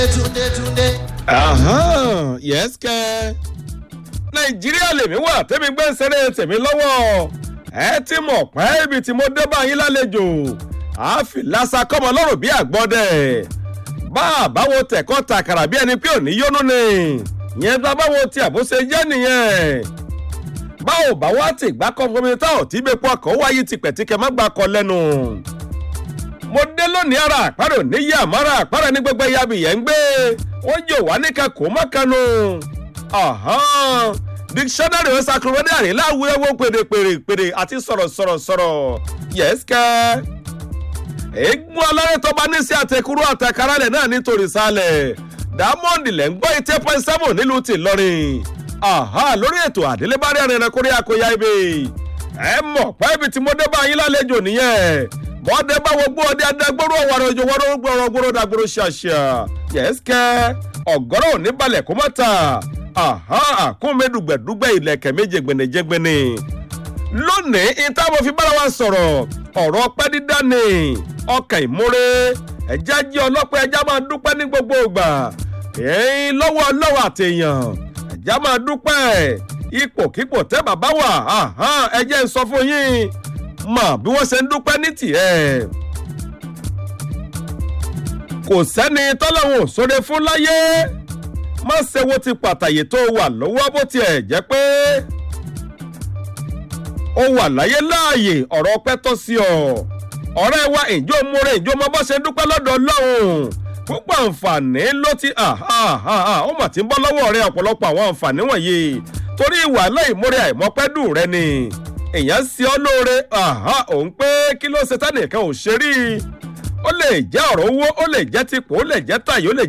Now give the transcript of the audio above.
túndé túndé. Ahán, yes kẹ́. nàìjíríà lèmi wà tẹ́mi gbé ń ṣeré tèmi lọ́wọ́ ẹ ti mọ̀ pé ibi tí mo dé bá yín lálejò àáfì lásà kọ́mọ lọ́rùn bí àgbọ́dẹ̀ bá a báwo tẹ̀kọ́ tàkàrà bí ẹni pé ò ní yónú ni yẹn bá báwo tí àbóṣe jẹ́ nìyẹn báwo bá wá ti gbá kọ́ fún mi tá ò tí bẹ́ẹ̀ pọ̀ kọ́ wáyé tipẹ̀tìkẹ́ má gbà kọ́ lẹ́nu mo dé lónìí ara àpárò níyì àmọ́ra àpárò ní gbogbo ẹ̀yà abìyẹ́ ń gbé wọ́n jò wá níka kó mọ́kànnù dictionary encyclopedia láwùrẹ́wọ́ pèrèpèrèpèrè àti sọ̀rọ̀sọ̀rọ̀sọ̀rọ̀ yẹ́sìkẹ́ eégún alárẹ̀ tó bá ní sí àtẹkùrú àtẹkárálẹ̀ náà nítorí sálẹ̀ diamond lẹ̀ ń gbọ́ eighty point seven nílùú tìlọrin lórí ètò àdélébárí arìnrìn kórè àkóyá ibi ẹ mọ̀ pé ibi tí mo dé bá yín lálejò nìyẹn bọ́dẹ bá wo gbọ́ ọdẹ adágbóró ọ̀wàrọ̀ òjò wọ́rọ́ gbọ́rọ̀ gbọ́rọ̀ dàgbòrò ṣàṣà yẹ́sìkẹ́ ọ̀gọ́rọ̀ ò ní balẹ̀ kó má ta àkúnmẹ́ dùgbẹ̀dùgbẹ̀ ilẹ̀kẹ̀ méje gbẹ̀nẹ̀jẹ̀gbẹ̀nẹ̀ lónìí ìta mo fi bára wa sọ̀rọ̀ ọ̀rọ̀ pẹ́ dídá ni ọkàn ìmúre ẹ̀já jẹ́ ọlọ́pẹ́ ẹ̀já máa dúpẹ́ ní gbogbo ìgbà èyí lọ́wọ́ lọ́wọ́ àtẹ̀yàn ẹ̀já máa dúpẹ́ ipòkípò tẹ́ bàbá wà ẹ̀jẹ̀ ń sọ fún yín mọ̀ bí wọ́n ṣe ń dúpẹ́ ní tiẹ̀ kò sẹ́ni tọ́lọ́hún sóre fún láyé má ṣe wo ti pàtàyè tó wà lọ́wọ́ bó tiẹ̀ jẹ́ pé ó wà láyé láàyè ọ̀rọ̀ ọpẹ́ tọ́ sí ọ ọ̀rẹ́ wa ìjọ múre ìjọ ọmọ bó ṣe dúpẹ́ lọ́dọ̀ ọlọ́run púpọ̀ àǹfààní ló ti ó mà ti ń bọ́ lọ́wọ́ rẹ ọ̀pọ̀lọpọ̀ àwọn àǹfààní wọ̀nyí torí ìwà láìmúre àìmọ́pẹ́dùn rẹ ni èèyàn sí ọ lóore òun pé kí ló ṣe tánìkan ò ṣe rí ó lè jẹ́ ọ̀rọ̀ owó ó lè jẹ́ tipò ó lè jẹ́ tàyè ó lè